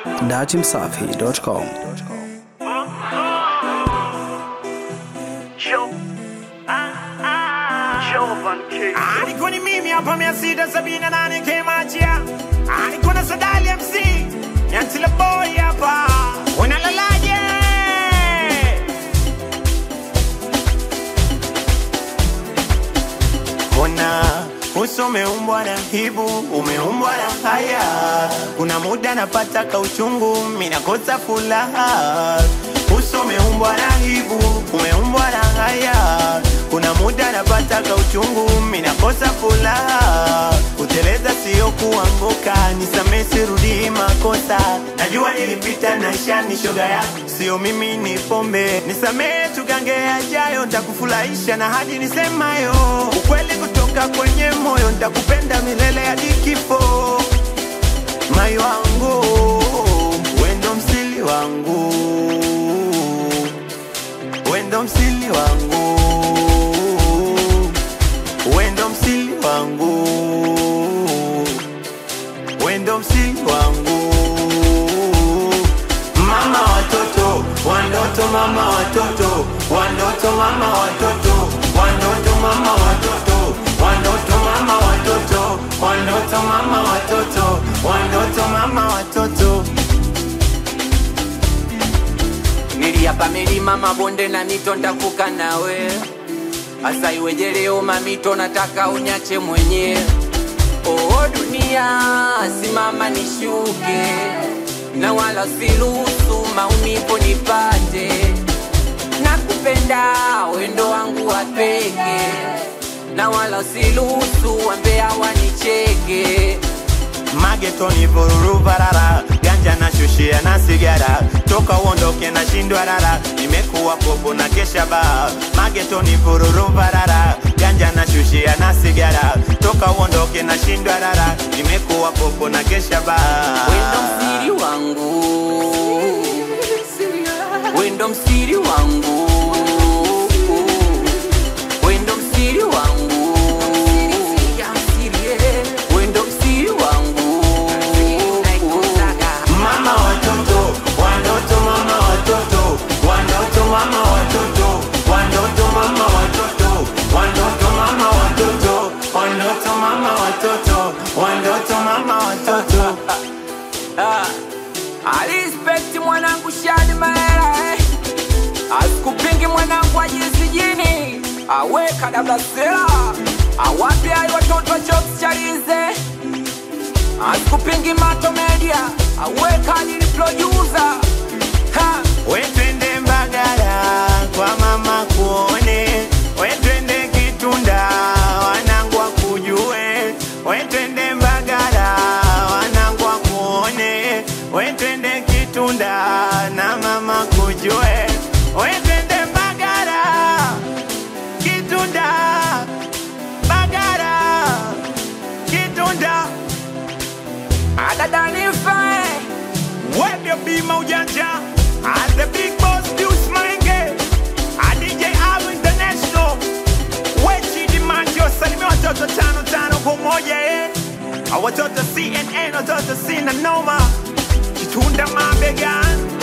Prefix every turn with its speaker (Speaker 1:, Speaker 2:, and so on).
Speaker 1: datimsafi.com.
Speaker 2: alikuwa ni mimi hapa mia sita sabini na nane kemachia alikuwa na sadali mc nyantila boy hapa unalalaje Ona uso umeumbwa na hibu, umeumbwa na haya. Kuna muda napata kauchungu, minakosa furaha. Uso umeumbwa na hibu, umeumbwa na haya. Kuna muda napata kauchungu, minakosa furaha. Kuteleza sio kuanguka, nisamee sirudii makosa. Najua nilipita na shani shoga yako, sio mimi ni pombe. Nisamee tugange yajayo, ntakufurahisha na hadi nisemayo ukweli kutoka kwenye moyo, ntakupenda milele hadi kifo. Mai wangu wendo msili wangu, wendo msili wangu, wendo msili wangu, wendo msili wangu mama watoto wandoto mama watoto wandoto mama watoto wandoto mama watoto wandoto mama watoto wandoto mama watoto wandoto mama watoto
Speaker 3: niliapa milima mabonde na mito ndavuka nawe asa iweje leo mamito nataka unyache mwenye oo dunia simama nishuke na wala siruhusu maumivu nipate nakupenda wendo wangu wa peke na wala siruhusu wambea wanicheke
Speaker 2: magetoni vururu varara ganja na shushia na sigara toka uondoke na shindwa rara nimekuwa popo na kesha baa magetoni vururu varara ganja na shushia na sigara toka uondoke na shindwa rara nimekuwa popo na kesha baa
Speaker 3: wendo msiri wangu wendo msiri wangu wendo msiri wangu wendo msiri wangu
Speaker 2: mama watoto wandoto mama watoto wandoto mama watoto wandoto mama watoto wandoto mama watoto wandoto mama watoto wandoto mama watoto
Speaker 3: Ah, alispekti mwanangu shani maela eh. asikupingi mwanangu ajizi jini aweka dablasela awapi ayi watoto chops chalize asikupingi mato media aweka nili producer ha
Speaker 2: wetwende mbagala kwa mama kuone wetwende kitunda wanangwa kujue wetwende mbagala wanangwa kuone wetwende kitunda na mama kujue wetwende mbagala kitunda bagala kitunda
Speaker 3: adadanife
Speaker 2: Webyo bima ujanja As the big boss Deuce Mange A DJ Alu International Wechi Dimacho Salimia watoto tano tano kwa moja eh A watoto CNN watoto sina noma Kitunda mabegani